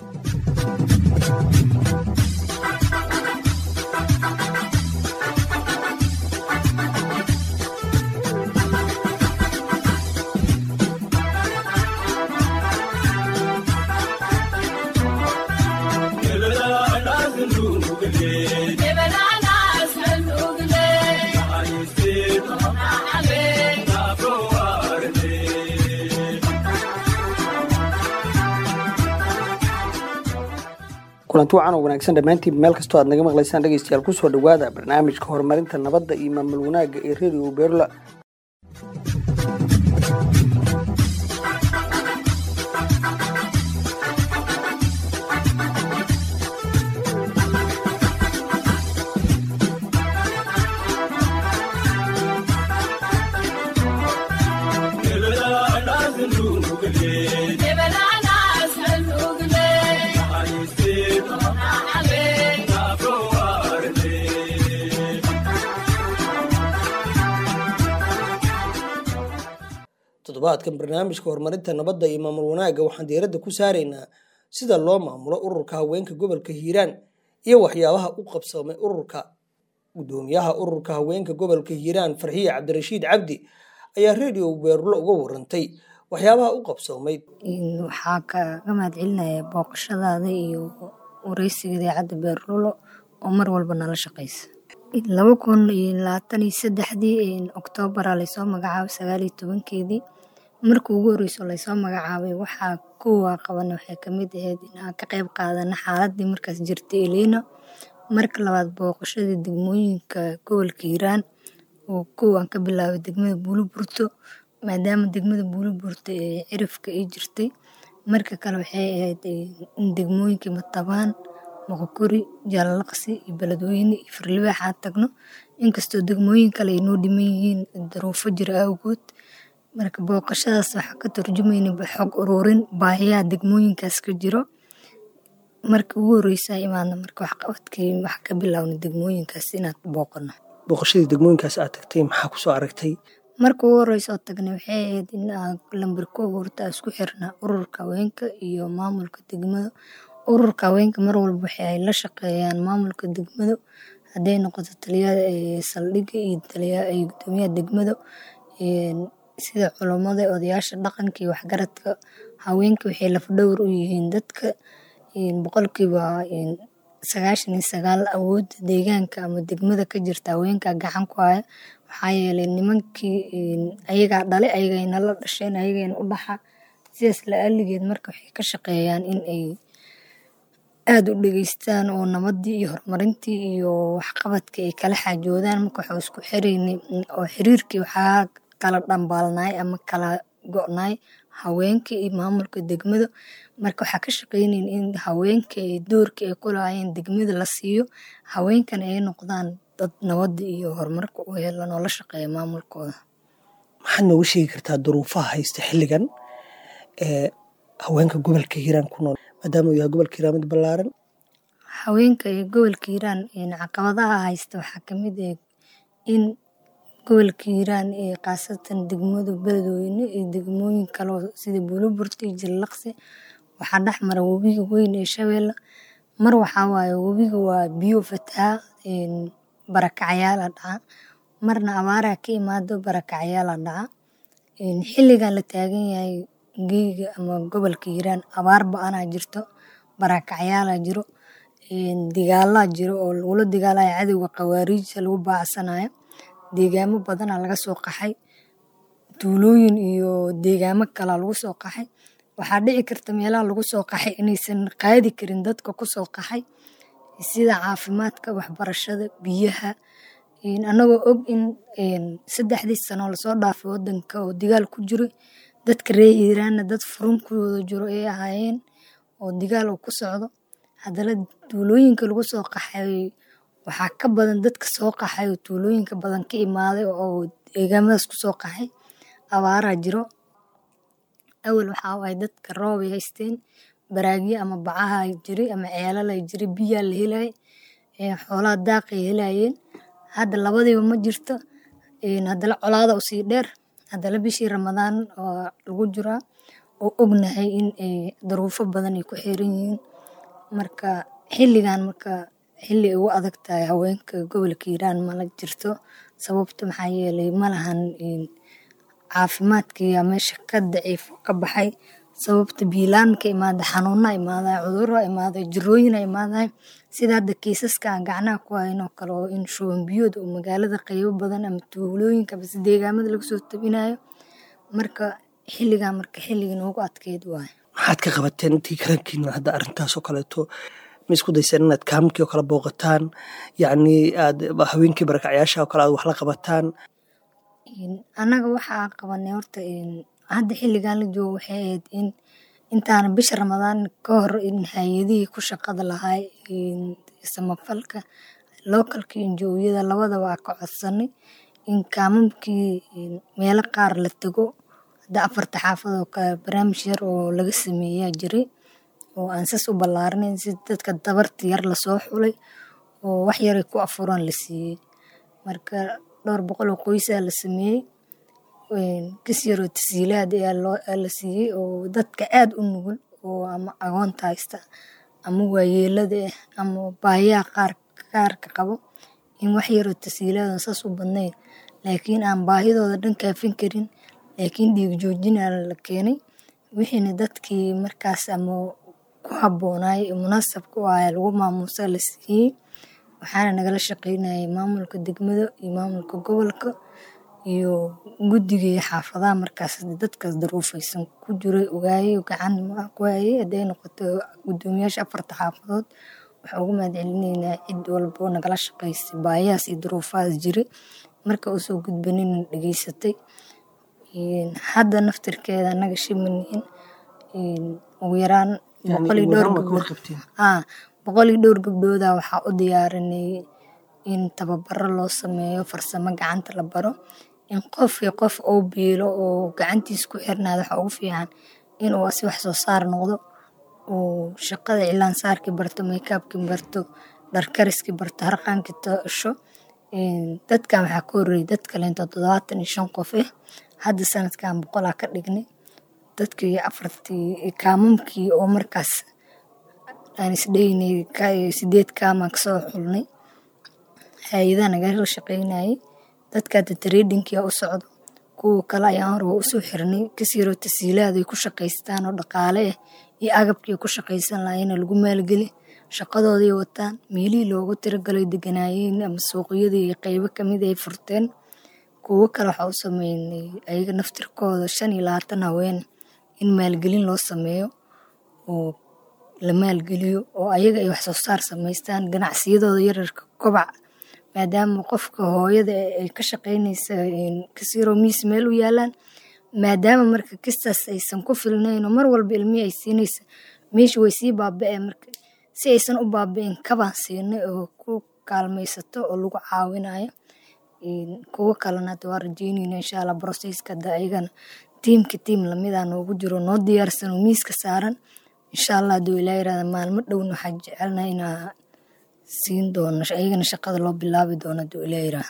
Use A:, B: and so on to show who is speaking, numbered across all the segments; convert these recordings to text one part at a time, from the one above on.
A: kulanti wacan oo wanaagsan dhammaantiin meel kastoo aad naga maqlaysaan dhegeystayaal kusoo dhowaada barnaamijka horumarinta nabadda iyo maamul wanaagga ee radio beerla toddobaadkan barnaamijka horumarinta nabadda iyo maamul wanaagga waxaan diiradda ku saaraynaa sida loo maamulo ururka haweenka gobolka hiiraan iyo waxyaabaha u qabsoomay ururka gudoomiyaha ururka haweenka gobolka hiiraan farxiye cabdirashiid cabdi ayaa radio beerulo uga warantay waxyaabaha u qabsoomay
B: waxaa kaga mahad celinaya booqashadaada iyo wareysiga idaacadda beerulo oo mar walba nala shaqeysa laba kun iyo labaatan iyo saddexdii oktoobar laysoo magacaabay sagaal iyo tobankeedii markii ugu horeyso laysoo magacaabay waxaa kuwa qabana waxay kamid ahayd inaan ka qeyb qaadana xaaladii markaas jirtay elina marka labaad booqashadii degmooyinka gobolka hiiraan oo kow aan ka bilaabay degmada buuliburto maadaama degmada buuliburto ee cirifka ay jirtay marka kale waxay ahayd in degmooyinkii matabaan moqokori jaalalaqsi iyo beledweyne iyo firlibaax aan tagno inkastoo degmooyin kale ay noo dhiman yihiin daruufo jira awgood marka booqashadaas waxaa ka turjumayna xog ururin baahiyaha degmooyinkaas ka jiro markii ugu horeysa imaadna marka waxqabadkii wax ka bilaawna degmooyinkaas inaad booqano
A: booqashadii degmooyinkaas aad tagtay maxaa kusoo aragtay
B: marka ugu horeysa oo tagnay waxay ahayd in lambar kow horta isku xirna ururka haweenka iyo maamulka degmada ururka haweenka mar walba waxa ay la shaqeeyaan maamulka degmada hadday noqoto taliyada saldhigga iyo gudoomiyaha degmada sida culummada odayaasha dhaqanka iyo waxgaradka haweenka waxay lafdhowr u yihiin dadka boqolkiiba sagaashan iyo sagaal awoodda deegaanka ama degmada ka jirta haweenka gacan ku haya waxaa yeelay nimankii ayagaa dhalay ayagayna la dhasheen ayagayna u dhaxa sidaas la aligeed marka waxay ka shaqeeyaan in ay aada u dhegeystaan oo nabadii iyo horumarintii iyo waxqabadkii ay kala xaajoodaan marka waxuu isku xiraynay oo xiriirkii waxaa kala dhambaalnaay ama kala go-naay haweenka iyo maamulka degmada marka waxaa ka shaqeynayn in haweenka doorkii ay ku lahaayeen degmada la siiyo haweenkana ay noqdaan dad nabada iyo horumarka u helan oo la shaqeeya maamulkooda
A: maxaad nooga sheegi kartaa duruufaha haysta xilligan ee haweenka gobolka hiiraan ku nool maadaama uu yahay gobolka hiiraan mid ballaaran
B: haweenka iyo gobolka hiiraan caqabadaha haysta waxaa kamid ah in gobolka hiiraan ee khaasatan degmada beledweyne iyo degmooyin kaleo sida buuliburta iyo jallaqsi waxaa dhex mara webiga weyn ee shabeelle mar waxaa waaye webiga waa biyo fataha barakacyaala dhaca marna abaaraa ka imaado barakacyaala dhaca xilligan la taagan yahay geyga ama gobolka hiiraan abaar ba-anaa jirto barakacyaala jiro digaalaa jiro oo lagula dagaalaya cadowga khawaariijta lagu baacsanayo deegaamo badanaa laga soo qaxay tuulooyin iyo deegaamo kalaa lagu soo qaxay waxaa dhici karta meelaha lagu soo qaxay inaysan qaadi karin dadka kusoo qaxay sida caafimaadka waxbarashada biyaha anagoo og in saddexdii sano lasoo dhaafay wadanka oo digaal ku jiro dadka reer hiiraanna dad furunkooda jiro ay ahaayeen oo digaal uu ku socdo haddana tuulooyinka lagu soo qaxay waxaa ka badan dadka soo qaxay oo tuulooyinka badan ka imaaday oo deegaamadaas kusoo qaxay abaaraa jiro awal waxaa waay dadka roob ay haysteen baraagyo ama bacaha jiray ama ceelala jiray biyaa la helay xoolaha daaqay helayeen hadda labadiiba ma jirto haddana colaada usii dheer haddana bishii ramadaan oo lagu jiraa oo ognahay in ay daruufo badan ay ku xiran yihiin marka xilligan marka xilli ay ugu adag tahay haweenka gobolka hiiraan mala jirto sababta maxaa yeelay malahan caafimaadkiyaa meesha ka daciif ka baxay sababta biilaan marka imaada xanuuna imaaday cuduro imaaday jirooyina imaaday sida hadda kiisaska aan gacnaha ku haynoo kale oo in shuban biyood oo magaalada qeybo badan ama tuulooyinka base deegaamada laga soo tabinayo marka xilligan marka xilligii noogu adkeyd waaye
A: maxaad ka qabateen intii karankiina hadda arrintaas oo kaleeto ma isku dayseen inaad kaamkii oo kale booqataan yacni aad haweenkii barakacyaasha oo kale aad wax la qabataan
B: annaga waxaa qabanay horta hadda xilligan la joogo waxay ahayd in intaana bisha ramadaan ka hor in hay-adihii ku shaqada lahaa samafalka lookalka injooyada labada waa ka codsanay in kaamamkii meelo qaar la tago hadda afarta xaafad oo kale barnaamij yar oo laga sameeyaa jiray oo aan sas u ballaarnayn si dadka dabarta yar lasoo xulay oo wax yaray ku afuran la siiyey marka dhowr boqol oo qoysaa la sameeyey kas yaroo tasiilaad ayaa la siiyey oo dadka aad u nugul oo ama agoonta haysta ama waayeelada ah ama baayaha qaar qaarka qabo in wax yaroo tasiilaad saas u badnayn laakiin aan baahidooda dhan kaafin karin laakiin dhiig joojina la keenay wixiina dadkii markaas ama ku habboonaay munaasabka u ahaa lagu maamuusa la siiyey waxaana nagala shaqeynayay maamulka degmada iyo maamulka gobolka iyo guddiga iyo xaafadaha markaas dadkaas daruufaysan ku jiray ogaayay gacan ku hayay hadday noqoto guddoomiyaasha afarta xaafadood waxaa ugu mahad celinaynaa cid walbo nagala shaqaysay baayahaas iyo duruufahaas jiray marka usoo gudbanina dhegeysatay hadda naftirkeeda anaga shimanihin ugu yaraan boqol iyo dhowr gabdhood boqol iyo dhowr gabdhooda waxaa u diyaarinay in tababaro loo sameeyo farsamo gacanta la baro in qof iyo qof oo biilo oo gacantiisa ku xirnaada waxaa ugu fiican inuu asi wax soo saar noqdo oo shaqada cilaan saarkii barto maykaabkii barto dharkariskii barto harqaankii tasho dadkan waxaa ka horreeyay dad kaleento toddobaatan iyo shan qof ah hadda sanadkan boqolaa ka dhignay dadkii afartii kaamamkii oo markaas aan isdheynay sideed kaamaa kasoo xulnay hay-adaha nagala shaqeynayay dadka hadda tradingkia u socdo kuwa kale ayaan hore waa usoo xirnay kasiroo tasiilaad ay ku shaqaystaan oo dhaqaale ah iyo agabkii ku shaqaysan lahaayena lagu maalgeli shaqadooday wataan meelihii loogu tiragalay deganaayeen ama suuqyadii iyo qeybo kamid ay furteen kuwo kale waxaa u sameynay ayaga naftirkooda shan iyo labaatan haween in maalgelin loo sameeyo oo la maalgeliyo oo ayaga ay wax soo saar samaystaan ganacsiyadooda yararka kobac maadaama qofka hooyada ay ka shaqeynaysa kasiroo miis meel u yaalaan maadaama marka kistaas aysan ku filnayn oo mar walba ilmihii ay siinaysa meesha way sii baaba-ee marka si aysan u baaba-in kabaan siinay oo ku kaalmaysato oo lagu caawinayo kuwo kalena hadda waa rajeynayna insha allah brocesska hadda ayagana tiimka tiim lamida noogu jiro noo diyaarsan oo miiska saaran insha allah hadduu ilaa yirahda maalmo dhowna waxaa jecelnaha inaa siin doono ayagana shaqada loo bilaabi doono hadduu ilaa yirahda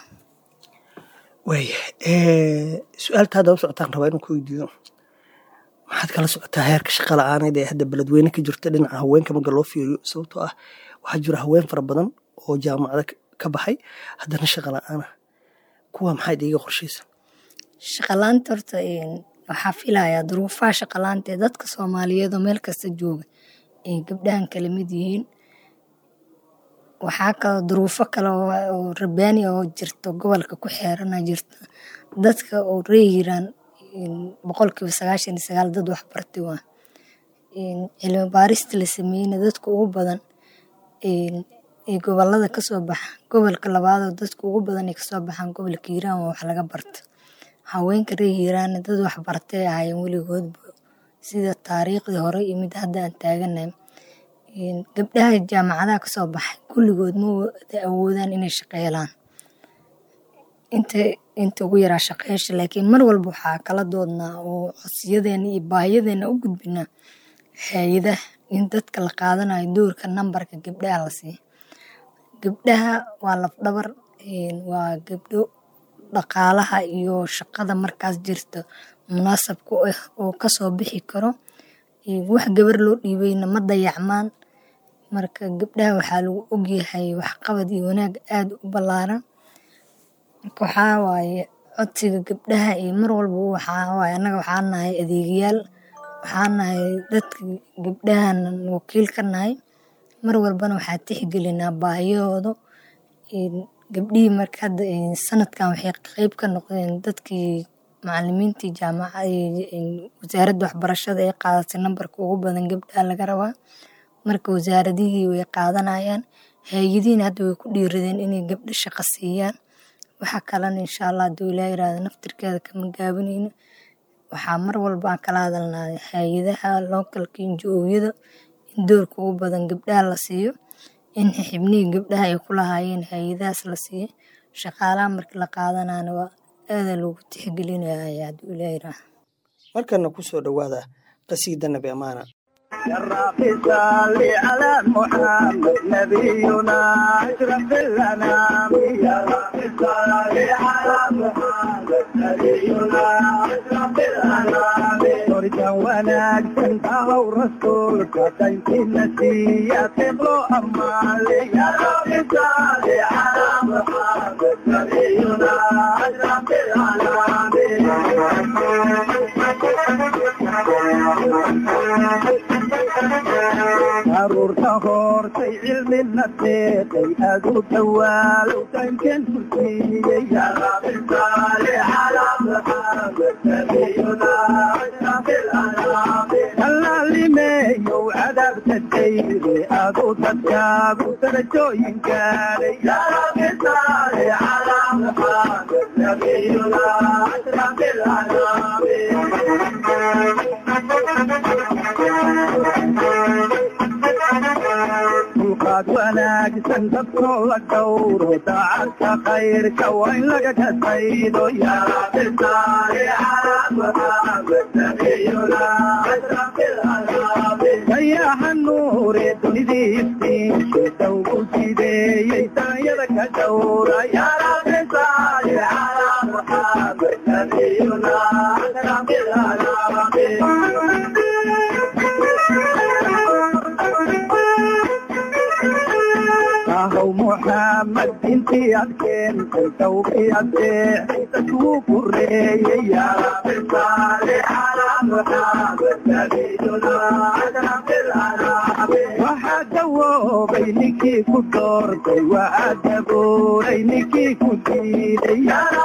A: waaya su-aalta hadda u socotaan rabaa inuu ku weydiiyo maxaad kala socotaa heerka shaqa la-aaneed ee hadda beledweyne ka jirta dhinaca haweenka marka loo fiiriyo sababtoo ah waxaa jira haween fara badan oo jaamacada ka baxay haddana shaqa la-aana kuwa maxaad iiga qorshaysan
B: shaqalaanta horta waxaa filayaa duruufaha shaqalaanta ee dadka soomaaliyeed oo meel kasta jooga ay gabdhahan kala mid yihiin waxaa kaloo duruufo kale oo rabaani oo jirto gobolka ku xeerana jirta dadka oo reeyiraan boqolkiiba sagaashan iyo sagaal dad waxbartay waa cilmi baarista la sameeyeyna dadka ugu badan ee gobolada kasoo baxa gobolka labaadoo dadka ugu badan ay kasoo baxaan gobolka hiiraan waa wax laga barta haweenka reer hiiraanna dad waxbartay ahaayeen weligoodba sida taariikhdii hore iyo mid hadda aan taaganahay gabdhaha jaamacadaha kasoo baxay kulligood ma wada awoodaan inay shaqeelaan inta inta ugu yaraa shaqeysha laakiin mar walba waxaa kala doodnaa oo codsiyadeena iyo baahiyadeena u gudbinaa hay-adaha in dadka la qaadanayo doorka nambarka gabdhaha la siiya gabdhaha waa lafdhabar waa gabdho dhaqaalaha iyo shaqada markaas jirta munaasab ku ah oo kasoo bixi karo wax gabar loo dhiibayna ma dayacmaan marka gabdhaha waxaa lagu ogyahay waxqabad iyo wanaag aad u ballaaran marka waxaa waaye codsiga gabdhaha iyo mar walba waxaa waaye annaga waxaan nahay adeegayaal waxaan nahay dadka gabdhahan wakiil ka nahay mar walbana waxaa tixgelinaa baahiyahooda gabdhihii marka hadda sanadkan waxay qeyb ka noqdeen dadkii macalimiintii jaamacada wasaaradda waxbarashada ee qaadatay nambarka ugu badan gabdhaha laga rabaa marka wasaaradihii way qaadanayaan hay-adihiina hadda way ku dhiiradeen inay gabdho shaqo siiyaan waxa kalena insha allah hadduu ilaa yiraahdo naftirkeeda kama gaabinayno waxaa mar walba aan kala hadalnaa hay-adaha lookalka injo-ooyada in doorka ugu badan gabdhaha la siiyo in xibnihii gabdhaha ay ku lahaayeen hay-adahaas la siiyo shaqaalaha markii la qaadanana waa aada loogu tixgelinaya hadduu ilaa yiraahdo
A: markana kusoo dhowaada qasiida nabi amaana
C: يا رب صل على محمد نبينا اشرف الانام يا رب صل على محمد نبينا اشرف الانام ترجى ونجد او رسولك تنكي نسيا تبلو امالي يا رب صل على محمد نبينا اشرف الانام caruurta hortay cilmina deeqay aad u dawaalow tankan kursiiyey allaalimeeyow cadaabta dayre aad u dadkaagu darajooyin gaadhay dulqaad wanaagsan dadkoo la dhowro daacadka khayrka waa in laga kasaydo dayaxa nuure dunidii iftiinshe dawgu sideeyey daanyada ka dhowra ahow muxamed intii ad keentay tawbii adeexay dadkuu kureeyey waxaa dawoobay ninkii ku doortay waa adabuuray ninkii ku diiday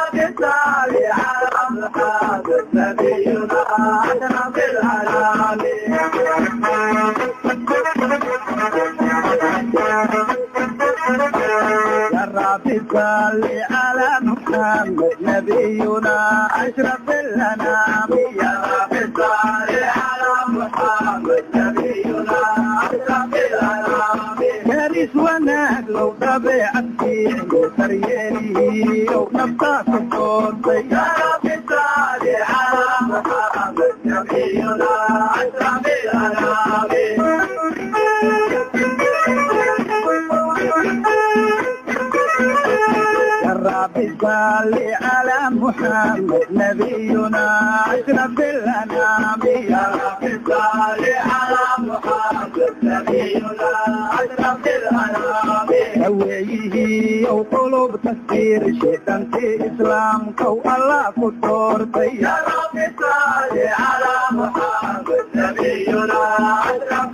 C: يا رب صل على محمد نبينا أشرف الأنام يا رب صل على محمد نبينا أشرف الأنام كارث ونقل طبيعة فيه سريري ونبطاك صوتي يا رب صل على محمد نبينا أشرف الأنام رب صل على محمد نبينا اشرف الانام يا رب صل على محمد نبينا اشرف الانام هويه وقلوب تسير شيطان في اسلام كو الله كتور يا رب صل على محمد نبينا اشرف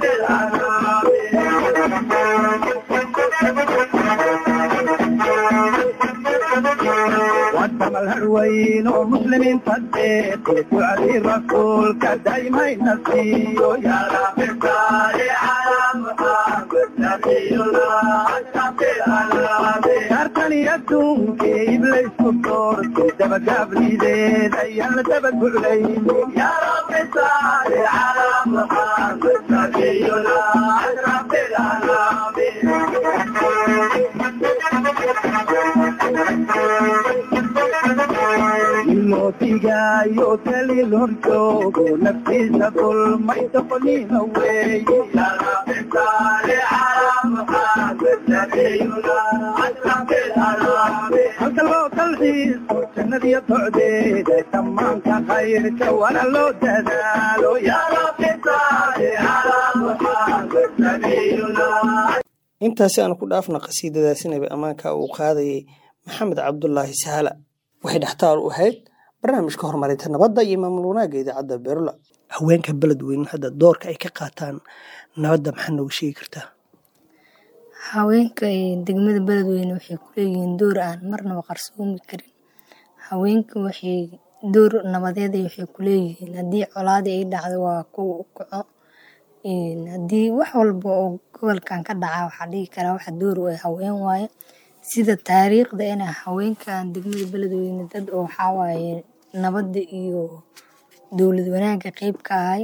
C: الانام ودم الهروين ومسلمين صديق وعلي رسولك دايما نسيه يا رب صل على محمد نبينا اشرف الانام كارتني يدوم كي ابليس كتور دبا قبلي زيد ايام دبا قليل يا رب صل على محمد نبينا اشرف الانام mootigaayo dalil horjoogo naftiisa dulmay doqoniina weeye halka loo dalxiiso jannadiyo docdeeda dhammaanka khayrka wana loo dadaalo yaa rabbi saali calaa muxamed
A: intaasi aan ku dhaafna qasiidadaasi nabi ammaanka uu qaadayay maxamed cabdulaahi sahala waxay dhextaal u ahayd barnaamijka horumarinta nabadda iyo maamul wanaagga idaacadda beerula haweenka beledweyne hadda doorka ay ka qaataan nabadda maxaa nooga sheegi kartaa
B: haweenka degmada beledweyne waxay ku leeyihiin door aan marnaba qarsoomi karin haweenka waxay door nabadeed waxay ku leeyihiin haddii colaadii ay dhacdo waa kuwa u kaco haddii wax walba oo gobolkan ka dhaca waxaa dhihi karaa waxa door u ah haween waaye sida taariikhda ina haweenkan degmada beledweyne dad oo waxaa waaye nabadda iyo dowlad wanaagga qeyb ka ahay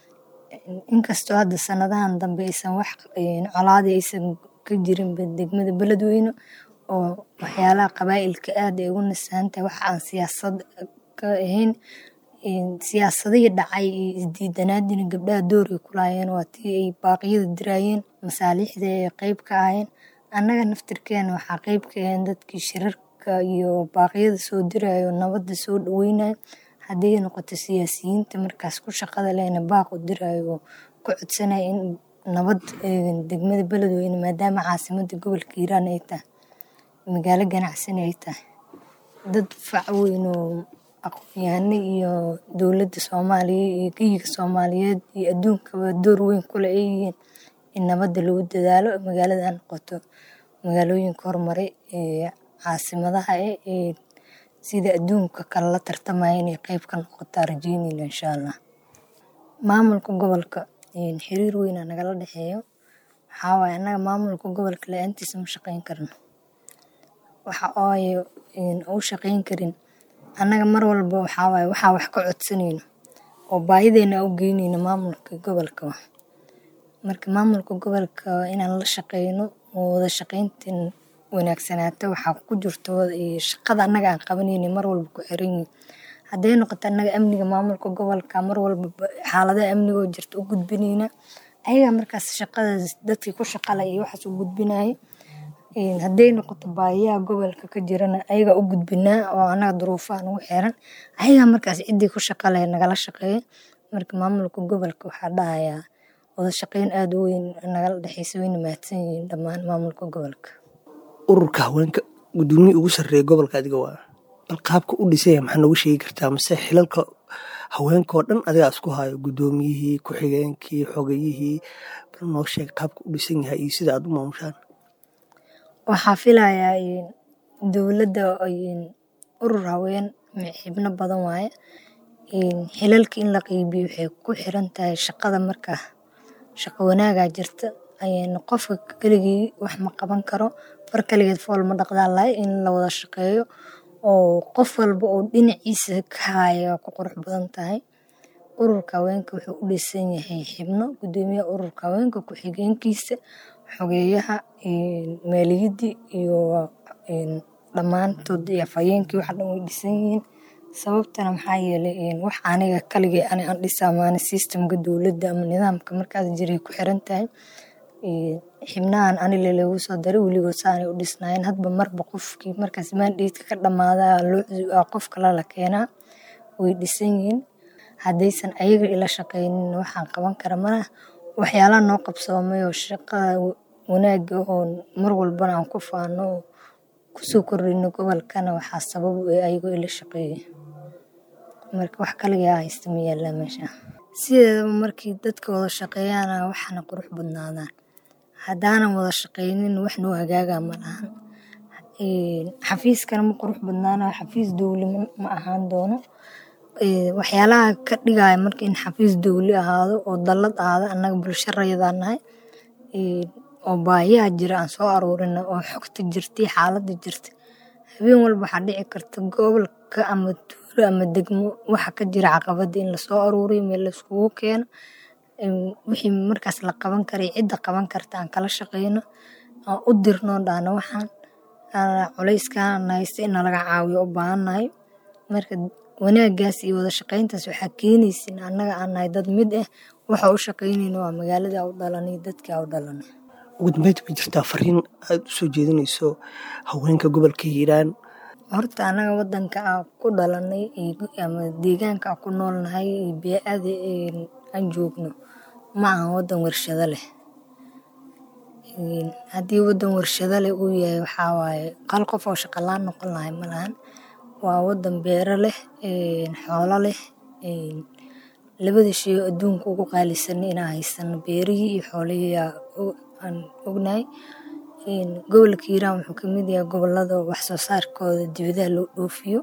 B: inkastoo hadda sanadahan dambe aysan wax colaadii aysan ka jirinba degmada beledweyne oo waxyaalaha qabaa'ilka aad ay ugu nasahantahay wax aan siyaasad ka ahayn siyaasadihii dhacay iyo isdiidanaadina gabdhaha doorkay ku lahaayeen waa tii ay baaqyada diraayeen masaaliixda ay qeyb ka ahayeen annaga naftirkeena waxaa qeyb ka ahayn dadkii shirarka iyo baaqyada soo dirayo nabadda soo dhaweynayo hadday noqoto siyaasiyiinta markaas ku shaqada lehna baaq u dirayo oo ku codsanaya in nabad degmada beledweyne maadaama caasimadda gobolka hiiraan ay tahay magaalo ganacsani ay tahay dad fac weyn oo aqoon-yahano iyo dowladda soomaaliya iyo geyiga soomaaliyeed iyo adduunkaba door weyn kule ay yihiin in nabadda lagu dadaalo magaalada ha noqoto magaalooyinka horumaray ee caasimadaha eh ee sida adduunka kale la tartamaya inay qeyb ka noqotaa rajeynayna insha allah maamulka gobolka xiriir weynaa nagala dhexeeyo waxaa waaye annaga maamulka gobolka la-aantiisa ma shaqeyn karno waxa ooye u shaqeyn karin annaga mar walba waxaa waaye waxaa wax ka codsanayno oo baahideena u geynayno maamulka gobolka marka maamulka gobolka inaan la shaqeyno oo wada shaqeyntan wanaagsanaato waxaa ku jirto shaqada annaga aan qabanayna mar walba ku xiran yihin hadday noqoto annaga amniga maamulka gobolka mar walba xaaladaha amnigoo jirta u gudbinayna ayagaa markaas shaqadaas dadkii ku shaqala iyo waxaas u gudbinaya hadday noqoto baahiyaha gobolka ka jirana ayagaa u gudbinaa oo annaga duruufaha nagu xiran ayagaa markaas ciddii ku shaqalaya nagala shaqeeya marka maamulka gobolka waxaa dhahayaa wada shaqeyn aada u weyn nagala dhexeysa wayna mahadsan yihiin dhammaan maamulka gobolka
A: ururka haweenka gudoomiye ugu sarreeya gobolka adiga waa bal qaabka u dhisaya maxaa nooga sheegi kartaa mase xilalka haweenkaoo dhan adigaa isku hayo gudoomiyihii ku-xigeenkii xogayihii bal noo sheeg qaabka u dhisan yahay iyo sida aad u maamushaan
B: waxaa filayaa dowladda urur haween xibno badan waaye xilalka in la qeybiyo waxay ku xiran tahay shaqada markaa shaqo wanaagaa jirta qofka keligii wax ma qaban karo far kaligeed fool ma dhaqdaan lahay in la wada shaqeeyo oo qof walba oo dhinaciisa ka haya ku qurux badan tahay ururka haweenka wuxuu u dhisan yahay xibno gudoomiyaha ururka haweenka ku-xigeenkiisa xogeeyaha maaliyadii iyo dhammaantood iyo afhayeenkii waxa dhan way dhisan yihiin sababtana maxaa yeelay wax aniga kaligay ani aan dhisaa maana systemka dowladda ama nidaamka markaas jiray ku xiran tahay xibnahan anile lagu soo daray weligood saanay u dhisnaayeen hadba marba qofkii markaas maandheedka ka dhamaada loo qof kale la keenaa way dhisan yihiin haddaysan ayaga ila shaqeynin waxaan qaban kara mana waxyaalaha noo qabsoomay oo shaqada wanaaga oo mar walbana aan ku faano oo kusoo kordhino gobolkana waxaa sabab u ah ayagoo ila shaqeeya marka wax kaligaa haysta ma yaallaa meesha sideedaba markii dadka wada shaqeeyaana waxaana qurux badnaadaan haddaanan wada shaqeynin wax noo hagaagaa ma lahan xafiiskana ma qurux badnaanayo xafiis dowli ma ahaan doono waxyaalaha ka dhigaya marka in xafiis dowli ahaado oo dallad ahaado annaga bulsho rayadaa nahay oo baahiyaha jira aan soo aruurina oo xogta jirtay xaaladda jirta habeen walba waxaa dhici karta gobolka ama tuulo ama degmo waxa ka jira caqabada in lasoo aruuriyo meel laiskugu keeno wixii markaas la qaban karay cidda qaban karta aan kala shaqeyno aan u dirno dhaana waxaan culayskaan haysta in nalaga caawiyo u baahannahay marka wanaagaas iyo wada shaqeyntaas waxaa keenaysa in annaga aan nahay dad mid ah waxa u shaqeynayna waa magaalada u dhalanay dadkii u dhalanay
A: ugu dambeynta ma jirtaa fariin aada u soo jeedinayso haweenka gobolka hiiraan
B: horta annaga wadanka aan ku dhalanay ama deegaanka aan ku noolnahay bee-ada aan joogno ma ahan wadan warshado leh haddii wadan warshado leh uu yahay waxaa waaye hal qof oo shaqo la-aan noqon lahay ma lahan waa wadan beero leh xoolo leh labada shay oo adduunka ugu qaalisan inaan haysano beerihii iyo xoolihii aan ognahay gobolka hiiraan wuxuu kamid yahay gobolada wax soo saarkooda dibadaha loo dhoofiyo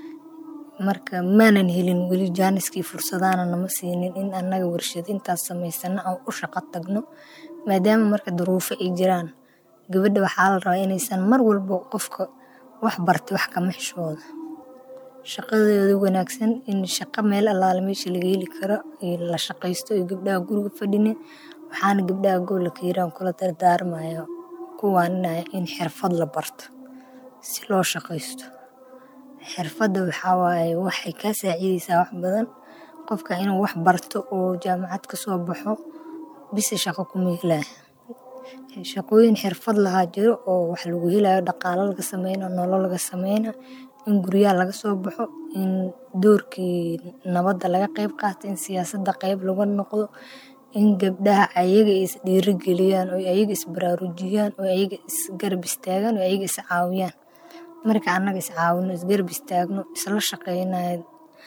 B: marka maanan helin weli jaaniskii fursadaana nama siinin in annaga warshad intaas samaysano aan u shaqo tagno maadaama marka duruufo ay jiraan gabadha waxaa la rabaa inaysan mar walba qofka wax bartay wax kama xishooda shaqadooda wanaagsan in shaqo meel allaale meesha laga heli karo la shaqaysto iyo gabdhaha guriga fadhinin waxaana gabdhaha gobolka hiiraan kula dardaarmaya kuwaaninaaya in xirfad la barto si loo shaqaysto xirfadda waxaa waaye waxay kaa saacidaysaa wax badan qofka inuu wax barto oo jaamacad kasoo baxo bise shaqo kuma helaya shaqooyin xirfad lahaa jiro oo wax lagu helayo dhaqaalo laga sameyna nolol laga sameyna in guryaha laga soo baxo in doorkii nabadda laga qeyb qaato in siyaasadda qeyb laga noqdo in gabdhaha ayaga is dhiirigeliyaan oo ayaga isbaraarujiyaan oo ayaga isgarab istaagaan oo ayaga is caawiyaan marka annaga is caawino isgarab istaagno isla shaqeynayo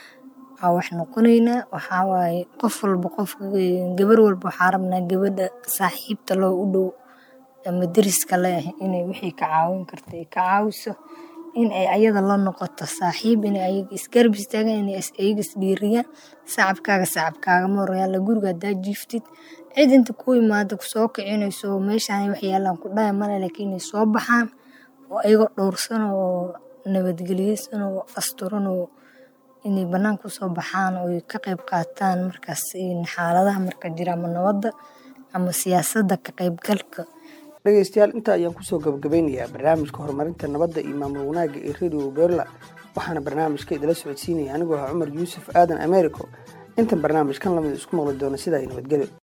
B: aa wax noqoneynaa waxaa waaye qof walba qof gabar walba waxaa rabnaa gabadha saaxiibta loo u dhow ama deriska leh inay wixii ka caawin karta ay ka caawiso in ay ayada la noqoto saaxiib inay ayaga isgarab istaagaan inay ayaga isdhiiriyaan sacabkaaga sacabkaagama horyaala guriga haddaa jiiftid cid inta ku imaada kusoo kicinayso meeshaan wax yaalaan ku dhaya male laakiin inay soo baxaan oo ayagoo dhowrsan oo nabadgeliyeysan oo asturan oo inay banaanka usoo baxaan oo ka qeyb qaataan markaas xaaladaha marka jira ama nabadda ama siyaasadda ka qeybgalka
A: dhegeystayaal intaa ayaan kusoo gabagabeynayaa barnaamijka horumarinta nabadda iyo maamul wanaagga ee radio berla waxaana barnaamijka idila socodsiinaya anigoo ah cumar yuusuf aadan americo intan barnaamijkan lamid isku maqli doona sidaa nabadgelyo